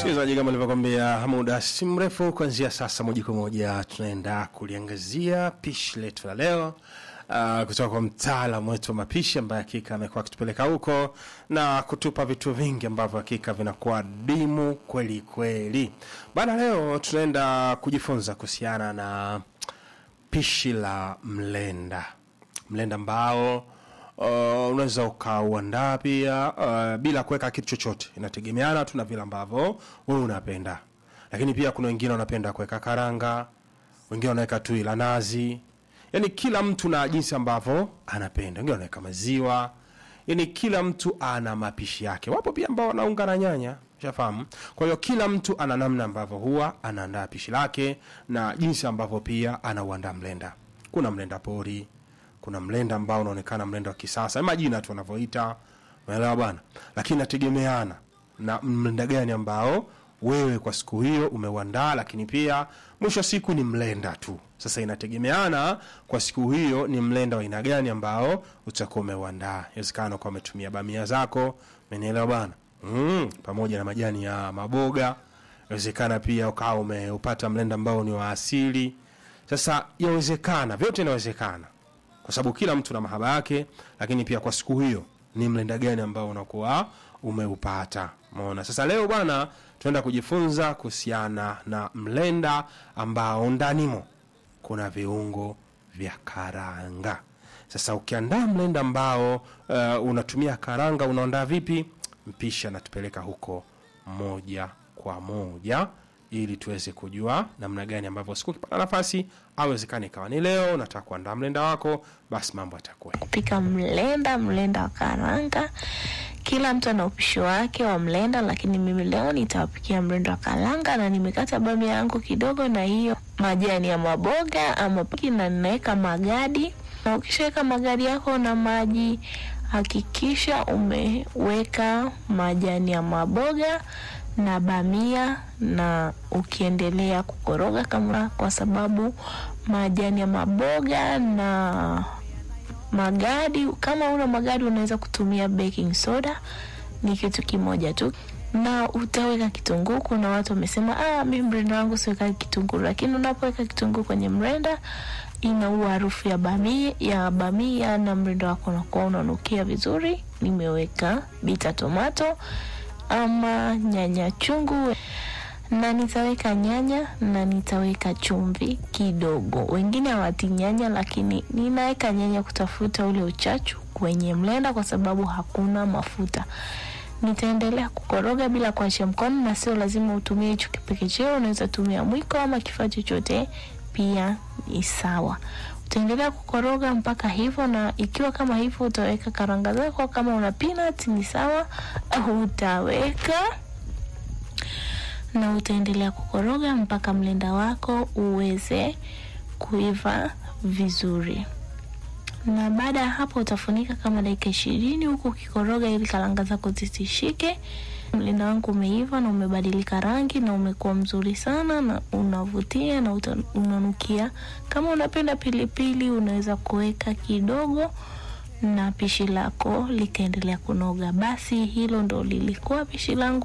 Msikilizaji, kama nilivyokwambia muda si mrefu, kuanzia sasa moja kwa moja tunaenda kuliangazia pishi letu la leo uh, kutoka kwa mtaalamu wetu wa mapishi ambaye hakika amekuwa akitupeleka huko na kutupa vitu vingi ambavyo hakika vinakuwa dimu kweli kweli. Bana, leo tunaenda kujifunza kuhusiana na pishi la mlenda, mlenda ambao uh, unaweza ukauandaa pia uh, bila kuweka kitu chochote, inategemeana tu na vile ambavyo wewe unapenda. Lakini pia kuna wengine wanapenda kuweka karanga, wengine wanaweka tui la nazi, yani kila mtu na jinsi ambavyo anapenda. Wengine wanaweka maziwa, yani kila mtu ana mapishi yake. Wapo pia ambao wanaunga na nyanya shafahamu. Kwa hiyo kila mtu ana namna ambavyo huwa anaandaa pishi lake na jinsi ambavyo pia anauandaa mlenda. Kuna mlenda pori, kuna mlenda ambao unaonekana mlenda wa kisasa, majina tu wanavyoita, unaelewa bwana, lakini nategemeana na mlenda gani ambao wewe kwa siku hiyo umeuandaa, lakini pia mwisho wa siku ni mlenda tu. Sasa inategemeana kwa siku hiyo ni mlenda wa aina gani ambao utakuwa umeuandaa. Inawezekana kwa umetumia bamia zako, umenielewa bwana, mm, pamoja na majani ya maboga. Inawezekana pia ukawa umeupata mlenda ambao ni wa asili. Sasa yawezekana, vyote inawezekana kwa sababu kila mtu na mahaba yake, lakini pia kwa siku hiyo ni mlenda gani ambao unakuwa umeupata. Umeona? Sasa leo bwana, tunaenda kujifunza kuhusiana na mlenda ambao ndanimo kuna viungo vya karanga. Sasa ukiandaa mlenda ambao uh, unatumia karanga, unaandaa vipi? Mpishi anatupeleka huko moja kwa moja ili tuweze kujua namna gani ambavyo siku ukipata nafasi, awezekani ikawa ni leo nataka kuandaa mlenda wako, basi mambo yatakuwa hivi. kupika mlenda, mlenda wa karanga. Kila mtu ana upishi wake wa mlenda, lakini mimi leo nitawapikia mlenda wa karanga, na nimekata bamia yangu kidogo na hiyo majani ya maboga ama piki, na ninaweka magadi. Na ukishaweka magadi yako na maji, hakikisha umeweka majani ya maboga na bamia, na ukiendelea kukoroga kama, kwa sababu majani ya maboga na magadi kama una magadi unaweza kutumia baking soda, ni kitu kimoja tu, na utaweka kitunguu. Kuna watu wamesema ah, mimi mrenda wangu siweka kitunguu, lakini unapoweka kitunguu kwenye mrenda inaua harufu ya bamia, ya bamia na mrenda wako unakuwa unanukia vizuri. Nimeweka bita tomato ama nyanya chungu na nitaweka nyanya na nitaweka chumvi kidogo. Wengine hawati nyanya, lakini ninaweka nyanya kutafuta ule uchachu kwenye mlenda, kwa sababu hakuna mafuta. Nitaendelea kukoroga bila kuachia mkono, na sio lazima utumie hicho kipekecheo, unaweza tumia mwiko ama kifaa chochote, pia ni sawa. Utaendelea kukoroga mpaka hivyo, na ikiwa kama hivyo utaweka karanga zako. Kama una peanut ni sawa, au utaweka na utaendelea kukoroga mpaka mlenda wako uweze kuiva vizuri. Na baada ya hapo utafunika kama dakika ishirini huku ukikoroga ili karanga zako zisishike. Mlenda wangu umeiva na umebadilika rangi na umekuwa mzuri sana na unavutia na uta, unanukia. Kama unapenda pilipili unaweza kuweka kidogo na pishi lako likaendelea kunoga. Basi hilo ndo lilikuwa pishi langu